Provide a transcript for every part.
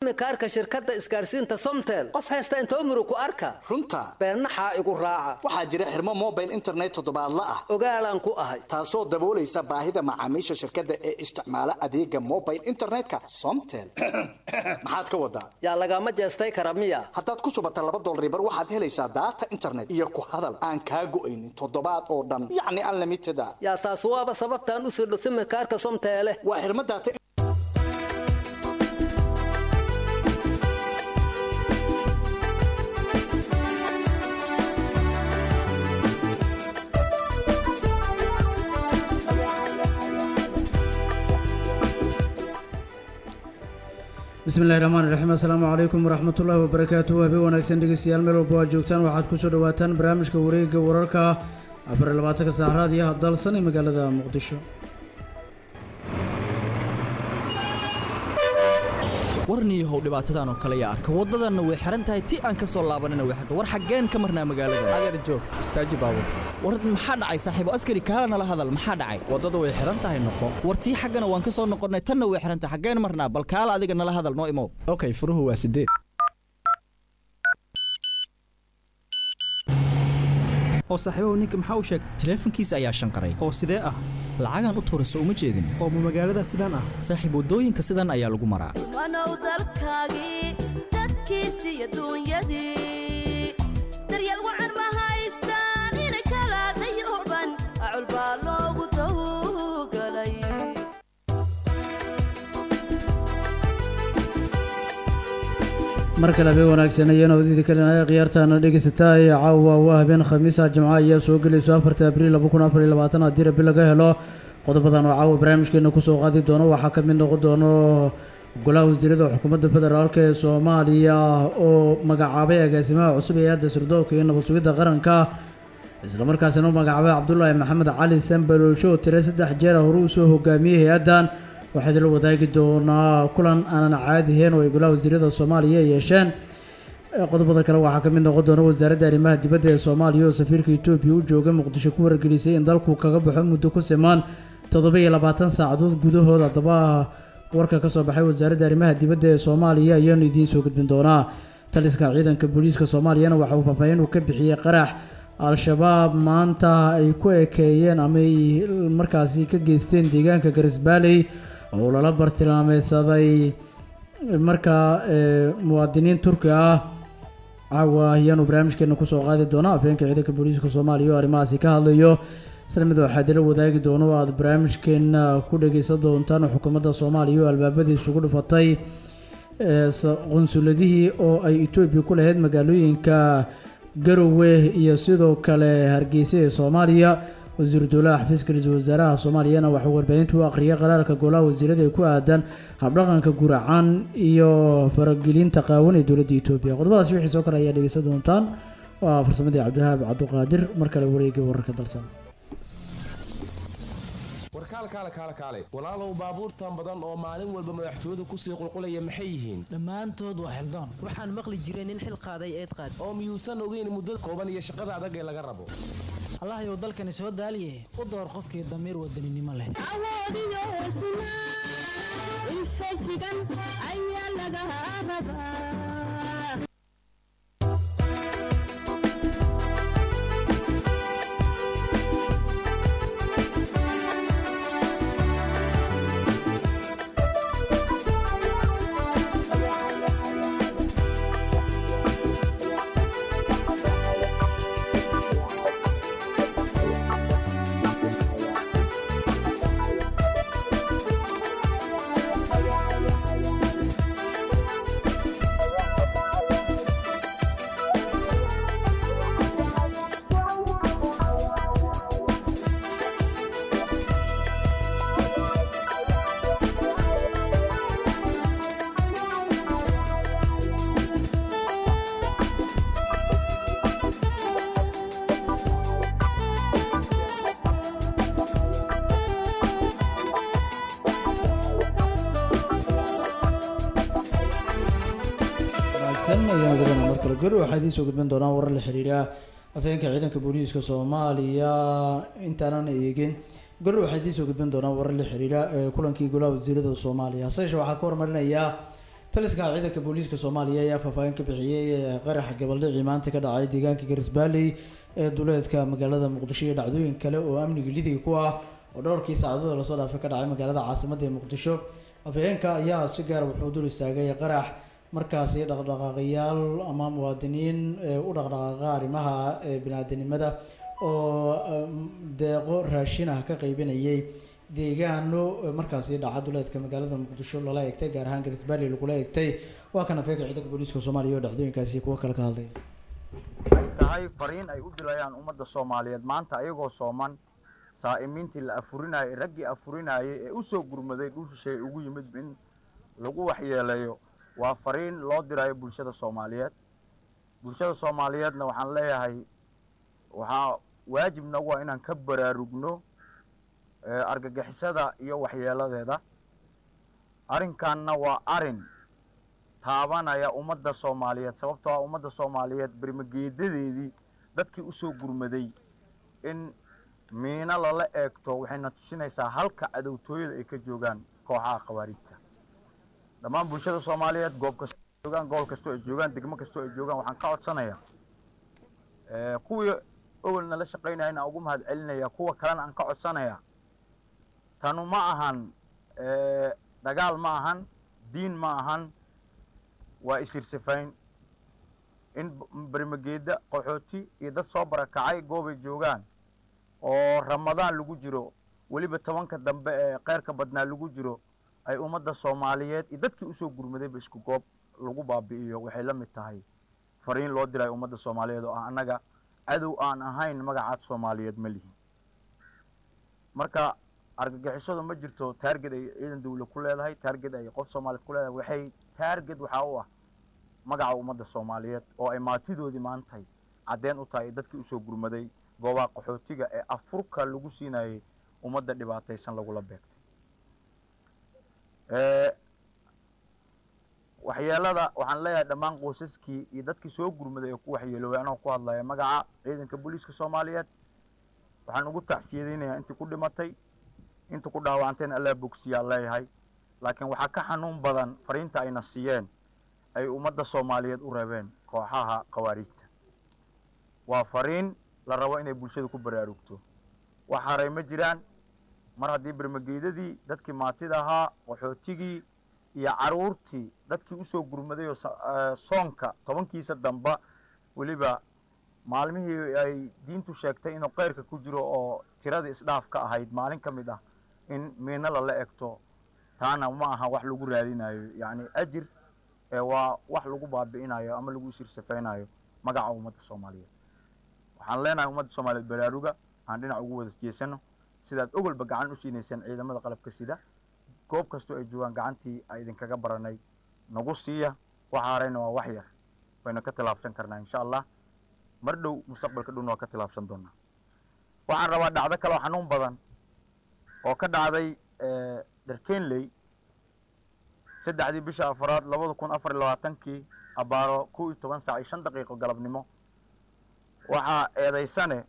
simikaarka shirkadda isgaarsiinta somtel qof haysta intoo murug ku arka runta beennaxaa igu raaca waxaa jira xirmo mobile internet toddobaadla ah ogaalaan ku ahay taasoo daboolaysa baahida macaamiisha shirkadda ee isticmaala adeega mobile internetka somtel maxaad ka wadaa yaa lagama jeestay kara miya haddaad ku shubata laba dolaribar waxaad helaysaa daata internet iyo ku hadal aan kaa go'aynin toddobaad oo dhan yacni unlimited a yaa taas waaba sababtaan u sirdho simikaarka somteele waa xirmo daata bismillahi raxmaan iraxiim assalaamu calaykum waraxmatullaahi wabarakaatuhu habeen wanaagsan dhegeystayaal meel walba waad joogtaan waxaad kusoo dhawaataan barnaamijka wareegga wararka afar iyo labaatanka saacraad iyo hadalsan ee magaalada muqdisho warniyahow dhibaatadan oo kale yaa arka waddadanna way xihan tahay ti aan ka soo laabanina way xirta war xaggeen ka marnaa magaalada adeer joog istaaji baabur war maxaa dhacay saaxiibo askari kaala nala hadal maxaa dhacay waddada way xihan tahay noqo war tii xaggana waan ka soo noqonnay tanna way xihan tahay xaggeen marnaa bal kaala adiga nala hadal noo imow okay furuhu waa sideed oo saaxiibahu ninka maxaa u sheegay taleefankiisa ayaa shanqaray oo sidee ah lacagaan u tuura soo uma jeedin oo ma magaalada sidaan ah saaxiib waddooyinka sidan ayaa lagu maraa wanow dalkaagii dadkiisi iyo duunyadii daryeel wacan ma haystaan inay kala dayooban acul baa loogu dawgalay mar kale habeen wanaagsan ayaan howdidii kalinaya khiyaartaana dhegeysataa ee caawa waa habeen khamiisa jimco ayaa soo gelayso afarta abriil laba kun afar iyo labaatan haddii rabi laga helo qodobadan oo caawa barnaamijkeena kusoo qaadi doono waxaa ka mid noqon doono golaha wasiirada xukuumadda federaalk ee soomaaliya oo magacaabay agaasimaha cusub ee hadda sirdoonka iyo nabad sugidda qaranka islamarkaasina u magacaabay cabdulaahi maxamed cali sanbalolsho oo tire saddex jeer hore uu soo hogaamiyey hay-addan waxaa idinla wadaagi doonaa kulan aanan caadi ahayn oo ay golaha wasiirada soomaaliya yeesheen qodobada kale waxaa kamid noqon doona wasaaradda arrimaha dibadda ee soomaaliya oo safiirka etoobiya u jooga muqdisho ku wargelisay in dalku kaga baxo muddo ku simaan toddoba iyo labaatan saacadood gudahood haddaba warka kasoo baxay wasaaradda arrimaha dibadda ee soomaaliya ayaanu idiin soo gudbin doonaa taliska ciidanka booliiska soomaaliyana waxa uu faahfaahin uu ka bixiyey qarax al-shabaab maanta ay ku ekeeyeen ama ay markaasi ka geysteen deegaanka garisbaaley oo lala bartilmaameysaday markaa muwaadiniin turki ah caawa ayaanu barnaamijkeena kusoo qaadi doona afheenka ciidanka booliiska soomaaliya oo arrimahaasi ka hadlayo isla mid waxaa idila wadaagi doono oo aada barnaamijkeena ku dhageysan doontaan xukuumadda soomaaliya oo albaabadii isugu dhufatay qunsuladihii oo ay etoobiya ku lahayd magaalooyinka garowe iyo sidoo kale hargeysa ee soomaaliya wasiiru dowlaha xafiiska ra-iisul wasaaraha soomaaliyana waxuu warbaahinta u aqriyay qaraarka golaha wasiirada ee ku aadan habdhaqanka guracan iyo faragelinta qaawan ee dowladda etoobiya qodobadaasi wixii soo kale ayaa dhegeysan doontaan waa farsamadii cabdiwahaab cabduqaadir mar kale wareegay wararka dalsan warkaalkaale kaale kaale walaalow baabuurtan badan oo maalin walba madaxtooyadu kusii qulqulaya maxay yihiin dhammaantood waa xildoon waxaan maqli jiray nin xil qaaday eed qaad oo miyuusan ogeyn muddada kooban iyo shaqada adag ee laga rabo allahayow dalkani soo daaliye u door qofkii damiir wadaninimo leh awoodiyo hesnaa infajigan ayaa laga rabaa markale gori waxaa idiin soo gudbin doonaa warar la xiriira afheenka ciidanka booliiska soomaaliya intaanan eegin gori waxaa idiin soo gudbin doonaa warar la xiriira kulankii golaha wasiirada soomaaliya hase yeeshee waxaa ka hormarinayaa taliska ciidanka booliiska soomaaliya ayaa faahfaahin ka bixiyey qaraxa gabaldhicii maanta ka dhacay deegaanka garisbaalley ee duleedka magaalada muqdisho iyo dhacdooyin kale oo amniga lidiga ku ah oo dhowrkii saacadood lasoo dhaafay ka dhacay magaalada caasimada ee muqdisho afhayeenka ayaa si gaar wuxuu dul istaagay qarax markaasi dhaqdhaqaaqayaal ama muwaadiniin ee u dhaqdhaqaaqa arrimaha ee biniaadanimada oo um, deeqo raashin ah ka qaybinayay deegaano eh, markaasi dhaca duleedka magaalada muqdisho lala eegtay gaar ahaan garisbaali lagula eegtay waa kan afhayeenka ciidanka booliiska soomaaliya oo dhacdooyinkaasi kuwo kale ka hadlay ay tahay fariin ay u dilayaan ummadda soomaaliyeed maanta ayagoo sooman saa'imiintii la afurinayay raggii afurinayay ee u soo gurmaday dhul shisheeye ugu yimid in lagu waxyeeleeyo waa fariin loo dirayo bulshada soomaaliyeed bulshada soomaaliyeedna waxaan leeyahay waxaa waajib nagu ah inaan ka baraarugno eh, argagixisada iyo waxyeeladeeda arrinkanna waa arin taabanaya ummadda soomaaliyeed sababtoo ah ummadda soomaaliyeed bermageedadeedii dadkii usoo gurmaday in miino lala eegto waxayna tusinaysaa halka cadowtooyada ay ka joogaan kooxaha khawaarijta dhammaan bulshada soomaaliyeed goob kastoo ay joogaan gobol kastoo ay joogaan degmo kastoo ay joogaan waxaan ka codsanayaa eh, kuwii owelna la shaqaynaya inaan ugu mahad celinaya kuwa kalena aan ka codsanayaa tanu ma ahan eh, dagaal ma ahan diin ma ahan waa isirsifayn in b- bermageeda qaxooti iyo dad soo barakacay goobay joogaan oo ramadaan lagu jiro weliba tobanka dambe ee kheyrka badnaa lagu jiro ay ummadda soomaaliyeed iyo dadkii usoo gurmadayba isku goob lagu baabi'iyo waxay la mid tahay fariin loo dirayo ummadda soomaaliyeed oo ah annaga cadow aan ahayn magacaad soomaaliyeed ma lihin marka argagixisadu ma jirto taarget ay ciidan dawla ku leedahay taarget ay qof soomaaliyeed ku leedahay waxay taarget waxaa u ah magaca ummadda soomaaliyeed oo ay maatidoodii maantay caddeen u tahay dadkii usoo gurmaday goobaha qaxootiga ee afurka lagu siinayay ummadda dhibaataysan lagula beegtay Eh, waxyeelada waxaan leeyahay dhammaan qoysaskii iyo dadkii soo gurmaday ee ku waxyeeloobay anoo ku hadlaya magaca ciidanka booliiska soomaaliyeed waxaan ugu tacsiyadeynayaa intii ku dhimatay inta ku dhaawacantayna allaa bogsiyaa leeyahay laakiin waxaa ka xanuun badan fariinta ayna siiyeen ay ummadda soomaaliyeed u reebeen kooxaha khawaarijta waa fariin la rabo inay bulshada ku baraarugto wax haray ma jiraan mar haddii bermageydadii dadkii maatida ahaa qaxootigii iyo caruurtii dadkii usoo gurmaday oo sa- eh, soonka tobankiisa damba weliba maalmihii ay diintu sheegtay inuu keyrka ku jiro oo tiradii isdhaaf ka ahayd maalin ka mid ah in miino lala egto taana ma aha wax lagu raadinayo yacni ajir ee waa wax lagu baabi'inayo ama lagu isirsafaynayo magaca ummadda soomaaliyeed waxaan leenahay ummadda soomaaliyeed baraaruga aan dhinac ugu wada jeesano sidaad ogolba gacan u siinaysaan ciidamada qalabka sida goob kastoo ay joogaan gacantii ay idinkaga baranay nagu siiya waxa harayna waa wax yar wayna ka tilaabsan karnaa insha allah mar dhow mustaqbalka dhowna waa ka tilaabsan doonaa waxaan rabaa dhacdo kale oo xanuun badan oo ka dhacday eh, dharkenley saddexdii bisha afaraad labada kun afar iyo labaatankii abaaro kow iyo toban saac iyo shan daqiiqo galabnimo waxaa eedaysane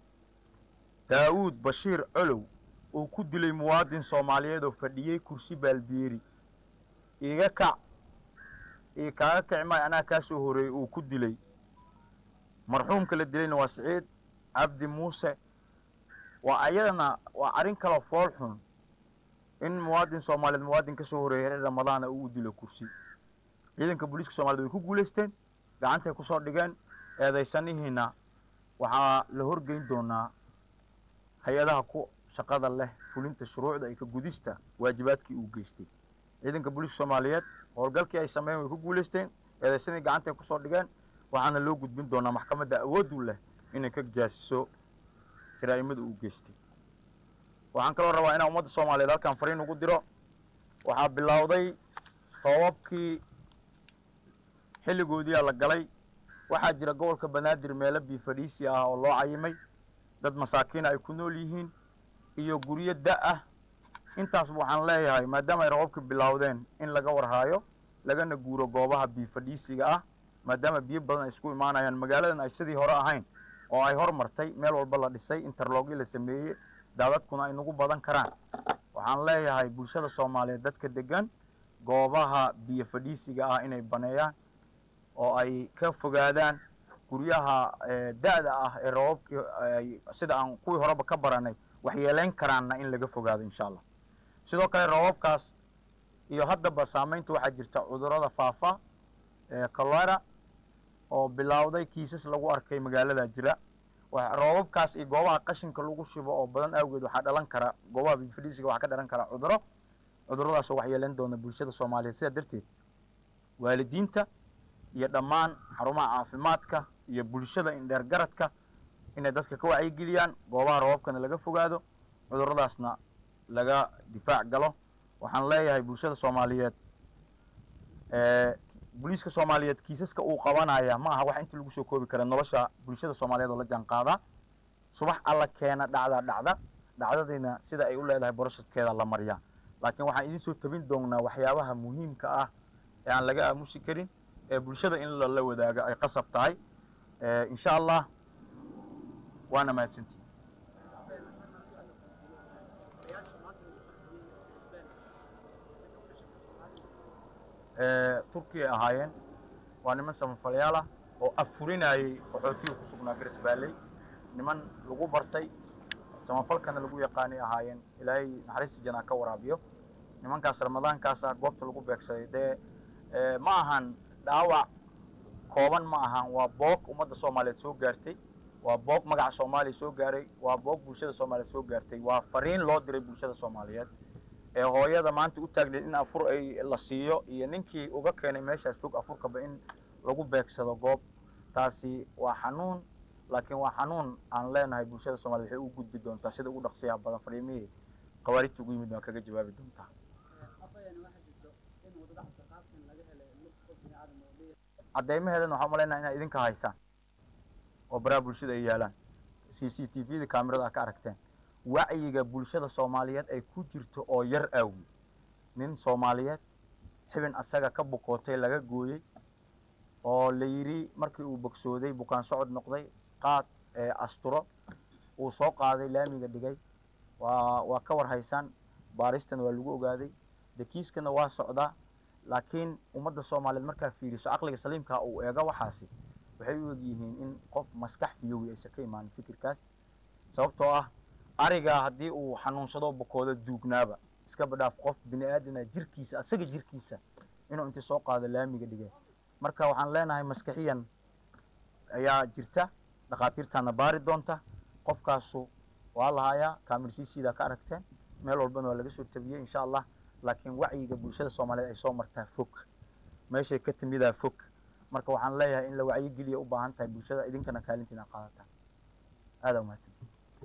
daawuud bashiir colow uu ku dilay muwaadin soomaaliyeed oo fadhiyey kursi baalbiyeeri iiga kac io kaaga kici maayo anaa kaa soo horeeyey uu ku dilay marxuumka la dilayna waa siciid cabdi muuse waa ayadana waa arrin kaloo fool xun in muwaadin soomaaliyeed muwaadin ka soo horeeyay xilli ramadaana uu u dilo kursi ciidanka booliiska soomaaliyed way ku guulaysteen gacantay kusoo dhigeen eedaysanihiina waxaa la horgeyn doonaa hay-adaha ku shaqada leh fulinta shuruucda iyo ka gudista waajibaadkii uu geystay ciidanka booliiska soomaaliyeed howlgalkii ay sameeyeen way ku guulaysteen eedaysadii gacantay kusoo dhigeen waxaana loo gudbin doonaa maxkamadda awooddu leh inay ka jaasiso jaraa'imada uu geystay waxaan kaloo rabaa inaan ummadda soomaaliyeed halkan fariin ugu diro waxaa bilowday toobabkii xilligoodiyaa la galay waxaa jira gobolka banaadir meelo biifadhiisi ah oo loo cayimay dad masaakiina ay ku nool yihiin iyo guryo da ah intaasba waxaan leeyahay maadaama ay roobabka bilowdeen in laga warhaayo lagana guuro goobaha biifadhiisiga ah maadaama biyo badan ay isku imaanayaan magaaladan ay sidii hore ahayn oo ay hormartay meel walba la dhisay interlogyo la sameeyey daadadkuna ay nagu badan karaan waxaan leeyahay bulshada soomaaliyeed dadka degan goobaha biyo fadhiisiga ah inay baneeyaan oo ay ka fogaadaan guryaha eh, da'da ah ee roobabkii ay sida aan kuwii horeba ka baranay waxyeelayn karaanna in laga fogaado insha allah sidoo kale roobabkaas iyo haddaba saameynta waxaa jirta cudurrada faafa ee cholera oo bilowday kiisas lagu arkay magaalada jira wa- roobabkaas iyo goobaha qashinka lagu shubo oo badan awgeed waxaa dhalan kara goobaha biyo fadhiisiga waxaa ka dhalan kara cudurro cudurradaas oo waxyeelayn doona bulshada soomaaliyeed sidaa darteed waalidiinta iyo dhammaan xarumaha caafimaadka iyo bulshada indheer garadka inay dadka ka wacyigeliyaan goobaha roobabkana laga fogaado cudurradaasna laga difaac galo waxaan leeyahay bulshada soomaaliyeed ee, booliiska soomaaliyeed kiisaska uu qabanaya ma aha wax inta lagu soo koobi kara nolosha bulshada soomaaliyeed oo la jaan qaadaa subax alla keena dhacdaa dhacda dhacdadiina sida ay u leedahay boroseskeeda la mariyaa laakiin waxaan idiin soo tabin doonaa waxyaabaha muhiimka ah ee aan laga aamusi karin ee bulshada in lala wadaago ay qasab tahay Eh, insha allah waana mahadsantihi Eh, turkiya ay ahaayeen waa niman samafalayaal ah oo afurinayay qaxootiga ku sugnaa garas baaley niman lagu bartay samafalkana lagu yaqaanay ahaayeen ilaahay naxariista janaa ka waraabiyo nimankaas ramadaankaas ah goobta lagu beegsaday dee eh, ma ahan dhaawac kooban ma ahan waa boog ummadda soomaaliyeed soo gaartay waa boog magaca soomaaliya soo gaaray waa boog bulshada soomaaliyeed soo gaartay waa fariin loo diray bulshada soomaaliyeed ee hooyada maanta u taagneed in afur ay la siiyo iyo ninkii uga keenay meeshaas fog afurkaba in lagu beegsado goob taasi waa xanuun laakiin waa xanuun aan leenahay bulshada soomaliyeed waxay u gudbi doontaa sida ugu dhaqsiyaha badan fariimihii khawaarijta ugu yimid waa kaga jawaabi doontaa caddeymaheedana waxaan umalaynaa inaad idinka haysaan oo baraha bulshada ay yaalaan c c t v da kaamirada aad ka aragteen wacyiga bulshada soomaaliyeed ay ku jirto oo yar aawi nin soomaaliyeed xibin asaga ka bukootay laga gooyey oo la yidhi markii uu bogsooday bukaan socod noqday qaad ee asturo uu soo qaaday laamiga dhigay waa waa ka war haysaan baaristana waa lagu ogaaday dekiiskana waa socdaa laakiin ummadda soomaaliyeed markaa fiiriso caqliga saliimkaa uu eego waxaasi waxay u egyihiin in qof maskax fiyowi aysan ka imaanin fikirkaas sababtoo ah arigaa haddii uu xanuunsado bukoodo duugnaaba iska badhaaf qof bini aadana jirkiisa asaga jirkiisa inuu intii soo qaado laamiga dhigay marka waxaan leenahay maskaxiyan ayaa jirta dhakhaatiirtaana baari doonta qofkaasu waa lahayaa kaamirsiisiida ka aragteen meel walbana waa laga soo tabiyey insha allah laakiin wacyiga bulshada soomaaliyeed ay soo martaa fog meeshay ka timidaa fog marka waxaan leeyahay in la wacyigeliya u baahan tahay bulshada idinkana kaalintiina qaadataan aadaa umahadsantiin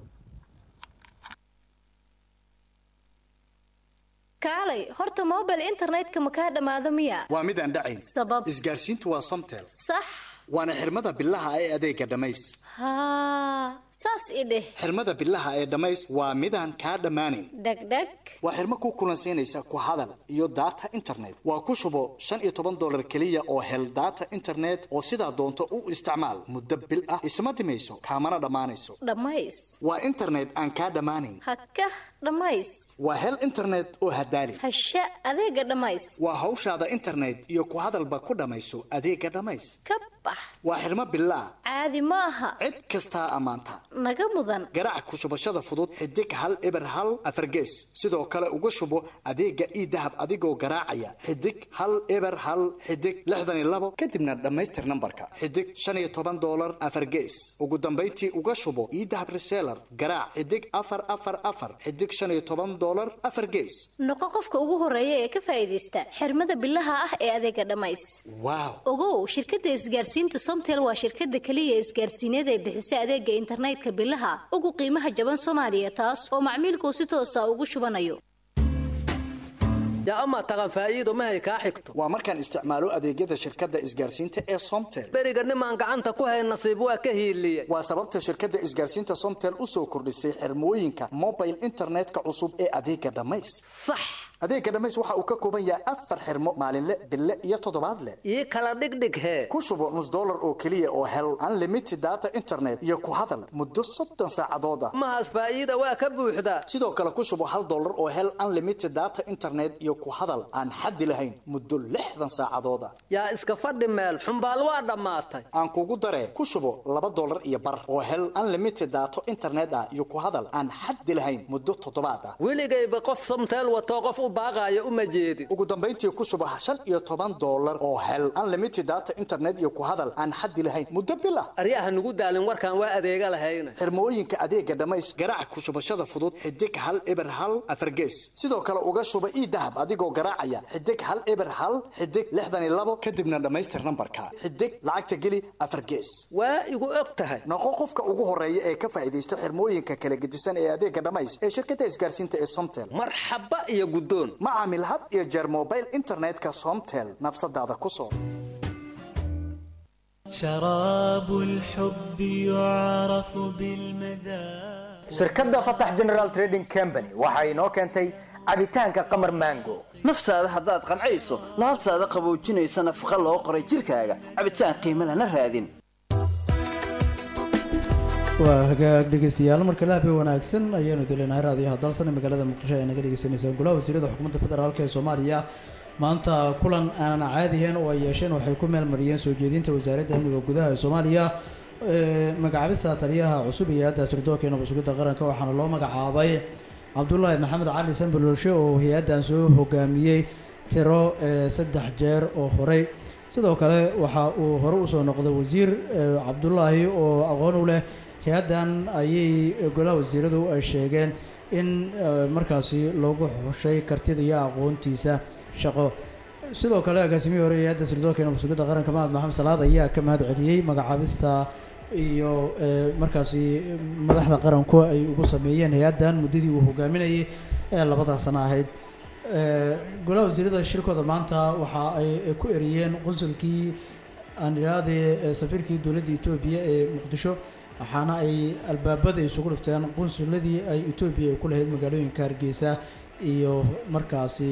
kaalay horta mobile internetka ma kaa dhammaado miya waa mid aan dhacayn sabab isgaarsiintu waa somtel sax waana xirmada bilaha ee adeega dhammays haa saas i dheh xirmada bilaha ee dhammays waa midaan kaa dhammaanayn dhegdheg waa xirmo ku kulansiinaysa ku hadal iyo data internet waa ku shubo shan iyo toban dolar keliya oo hel data internet oo sidaa doonto u isticmaal muddo bil ah isma dhimayso kaamana dhammaanayso dhammays waa internet aan kaa dhammaanayn haka dhammays waa hel internet oo hadaali hasha adeega dhammays waa hawshaada internet iyo ku hadalba ku dhammayso adeega dhammays ka bax waa xirmo bilaa caadi ma aha cid kastaa ammaanta naga mudan garaac ku shubashada fudud xidig hal eber hal afargees sidoo kale uga shubo adeega ii dahab adigoo garaacaya xidig hal eber hal xidig lixdan iyo labo kadibna dhammaystir nambarka xidig shan iyo toban doolar afargees ugu dambayntii uga shubo ii dahab reseller garaac xidig afar afar afar xidig shan iyo toban doolar afar gees noqo qofka ugu horeeya ee ka faa'iidaysta xirmada bilaha ah ee adeega dhammays waaw ogow shirkadda isgaarsiinta somtel waa shirkadda keliya isgaarsiineed ee bixisa adeega internetka bilaha ugu qiimaha jaban soomaaliya taas oo macmiilkuu si toosa ugu shubanayo yaa amaa taqan faa'iido mahay kaa xigto waa markaan isticmaalo adeegyada shirkadda isgaarsiinta ee somtel beriga nimaan gacanta ku hayn nasiib waa ka hiiliye waa sababta shirkadda isgaarsiinta somtel u soo kordhisay xirmooyinka mobile internetka cusub ee adeega dhammays sax adeega dhammays waxa uu ka kooban yahay afar xirmo maalinle bille iyo toddobaadle ii kala dhigdhig hee ku shubo nus dollar oo keliya oo hel unlimited data internet iyo ku hadal muddo soddon saacadood ah mahaas faa'iida waa ka buuxdaa sidoo kale ku shubo hal dollar oo hel unlimited data internet iyo ku hadal aan xaddi lahayn muddo lixdan saacadood ah yaa iska fadhi meel xumbaal waa dhammaatay aan kugu daree ku shubo laba dollar iyo bar oo hel unlimited data internet ah iyo ku hadal aan xaddi lahayn muddo toddobaad ah weligayba qof somteel watoo qof u baaqaayo uma jeedin ugu dambayntii ku shubo shan iyo toban dollar oo hel unlimited data internet iyo ku hadal aan xaddi lahayn muddo bil ah aryaha nugu daalin warkaan waa adeega lahayna xirmooyinka adeega dhammays garaac ku shubashada fudud xidig hal eber hal afargees sidoo kale uga shuba ii dahab adigoo garaacaya xidig hal eber hal xidig lixdan iyo labo kadibna dhammaystir nambarka xidig lacagta geli afargees waa igu og tahay noqo qofka ugu horeeya ee ka faa'iidaysta xirmooyinka kala gedisan ee adeega dhammays ee shirkadda isgaarsiinta ee somtel marxaba iyo guddoon ma caamil had iyo jeer mobile internetka somtel nafsadaada ku soo شراب الحب يعرف بالمذاق shirkadda fatax general trading company waxa inoo keentay cabitaanka qamar mango naftaada haddaad qancayso laabtaada qaboojinaysa nafaqa loo qoray jirkaaga cabitaan qiimo lana raadin waa hagaag dhegeystayaal marka laabi wanaagsan ayaanu dilenahay raadiyaha dalsan ee magaalada muqdisho ay naga dhegeysaneysaan golaha wasiirada xukuumadda federaalk ee soomaaliya maanta kulan aanan caadihayn oo ay yeesheen waxay ku meelmariyeen soo jeedinta wasaaradda amniga gudaha ee soomaaliya magacaabista taliyaha cusub iyo hay-adda sirdoonka ee nabadsugidda qaranka waxaana loo magacaabay cabdulaahi maxamed cali sanbalolshe oo hay-addan soo hogaamiyey tiro saddex jeer oo horey sidoo kale waxa uu hore usoo noqday wasiir cabdulaahi oo aqoon u leh hay-addan ayay golaha wasiiradu ay sheegeen in markaasi loogu xushay kartida iyo aqoontiisa shaqo sidoo kale agaasimihii hore hay-adda sirdoonka ee nabadsugidda qaranka mahad maxamed salaad ayaa ka mahad celiyey magacaabista iyo markaasi madaxda qaranku ay ugu sameeyeen hay-addan muddadii uu hogaaminayay ee labada sano ahayd golaha wasiirada shirkooda maanta waxa ay ku eriyeen qunsulkii aan idhaahde safiirkii dowladda etoobiya ee muqdisho waxaana ay albaabada isugu dhifteen qunsuladii ay etoobiya ay ku lahayd magaalooyinka hargeysa iyo markaasi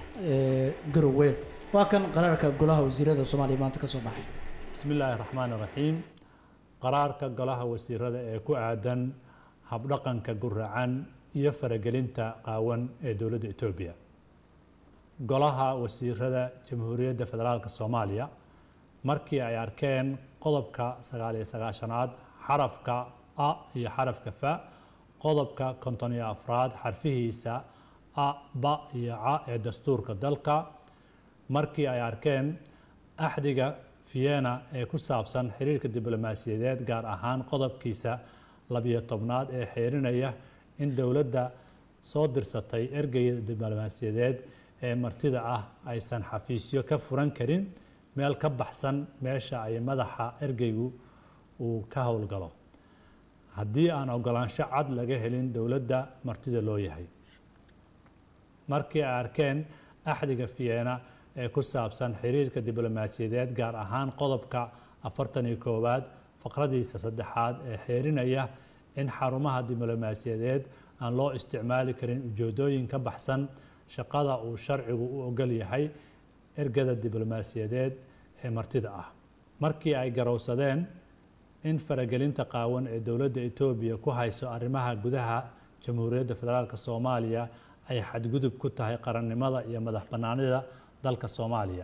garowe waa kan qaraarka golaha wasiirada soomaaliya maanta ka soo baxay bismi illaahi raxmaan raxiim qaraarka golaha wasiirada ee ku aadan habdhaqanka guracan iyo faragelinta qaawan ee dowladda etoobiya golaha wasiirada jamhuuriyadda federaalk soomaaliya markii ay arkeen qodobka sagaal iyo sagaashanaad xarafka a iyo xarafka fa qodobka konton iyo afraad xarfihiisa a ba iyo ca ee dastuurka dalka markii ay arkeen axdiga vienna ee ku saabsan xiriirka diblomaasiyadeed gaar ahaan qodobkiisa labiyo tobnaad ee xeerinaya in dowladda soo dirsatay ergeyda diblomaasiyadeed ee martida ah aysan xafiisyo ka furan karin meel ka baxsan meesha ay madaxa ergeygu uu ka howlgalo haddii aan ogolaansho cad laga helin dowladda martida loo yahay markii ay arkeen axdiga vienna ee ku saabsan xiriirka diblomaasiyadeed gaar ahaan qodobka afartan iyo koowaad faqradiisa saddexaad ee xeerinaya in xarumaha diblomaasiyadeed aan loo isticmaali karin ujeedooyin ka baxsan shaqada uu sharcigu u ogol yahay ergada diblomaasiyadeed ee martida ah markii ay garowsadeen in faragelinta qaawan ee dowladda etoobiya ku hayso arrimaha gudaha jamhuuriyadda federaalk soomaaliya ay xadgudub ku tahay qarannimada iyo madax bannaanida dalka soomaaliya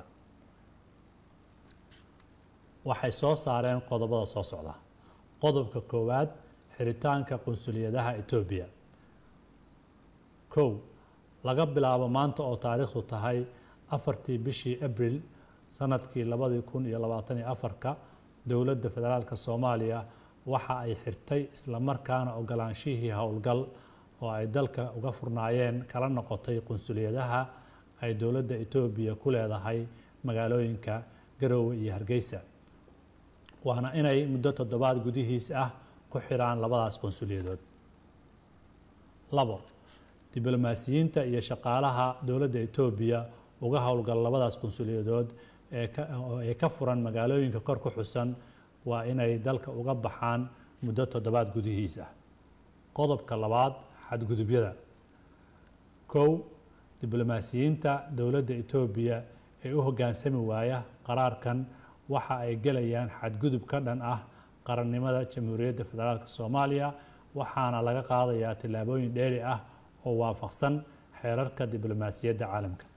waxay soo saareen qodobada soo socda qodobka koowaad xiritaanka qunsuliyadaha etoobiya kow laga bilaabo maanta oo taariikhdu tahay afartii bishii abril sanadkii labadii kun iyo labaatan iyo afarka dowladda federaalk soomaaliya waxa ay xirtay islamarkaana ogolaanshihii howlgal oo ay dalka uga furnaayeen kala noqotay qunsuliyadaha ay dowladda etoobiya ku leedahay magaalooyinka garoowe iyo hargeysa waana inay muddo toddobaad gudihiis ah ku xiraan labadaas qunsuliyadood labo diblomaasiyiinta iyo shaqaalaha dowladda etoobiya uga howlgala labadaas qunsuliyadood ee ka furan magaalooyinka kor ku xusan waa inay dalka uga baxaan muddo toddobaad gudihiis ah qodobka labaad xadgudubyada kow diblomaasiyiinta dowladda etoobiya ee u hoggaansami waaya qaraarkan waxa ay gelayaan xadgudub ka dhan ah qarannimada jamhuuriyadda federaalk soomaaliya waxaana laga qaadayaa tillaabooyin dheeri ah oo waafaqsan xeerarka diblomaasiyadda caalamka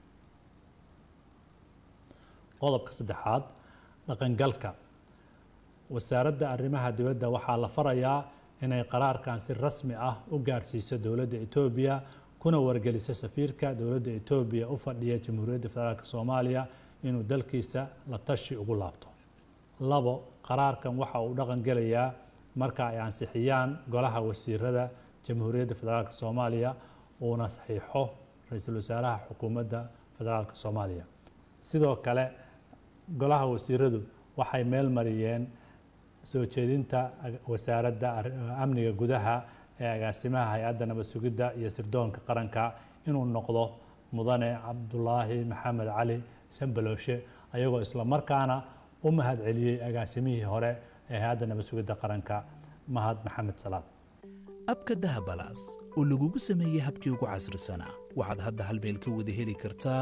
qodobka saddexaad dhaqangalka wasaaradda arrimaha dibadda waxaa la farayaa inay qaraarkan si rasmi ah u gaarsiiso dowladda etoobiya kuna wargeliso safiirka dowladda etoobiya u fadhiya jamhuuriyadda federaalk soomaaliya inuu dalkiisa la tashi ugu laabto labo qaraarkan waxa uu dhaqan gelayaa marka ay ansixiyaan golaha wasiirada jamhuuriyadda federaalk soomaaliya uuna saxiixo ra-iisul wasaaraha xukuumadda federaalk soomaaliya sidoo kale golaha wasiiradu waxay meel mariyeen soo jeedinta wasaaradda amniga gudaha ee agaasimaha hay-adda nabad sugidda iyo sirdoonka qaranka inuu noqdo mudane cabdulaahi maxamed cali sambalooshe ayagoo islamarkaana u mahad celiyey agaasimihii hore ee hay-adda nabad sugidda qaranka mahad maxamed salaad abka dahabalaas oo lagugu sameeyey habkii ugu casrisanaa waxaad hadda hal meel ka wada heli kartaa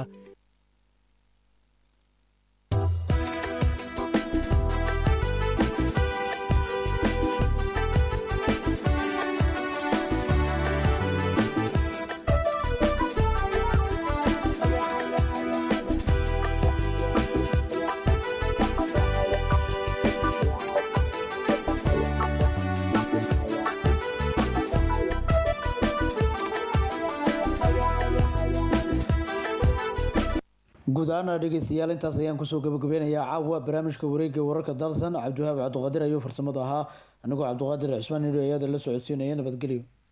guud ahaana dhegeystayaal intaas ayaan kusoo gabagabeynayaa caawa barnaamijka wareegga wararka dalsan cabdiwahaab cabdiqaadir ayuu farsamada ahaa anigoo cabdiqaadir cismaan nidho ayada la socodsiinaya nabadgelyo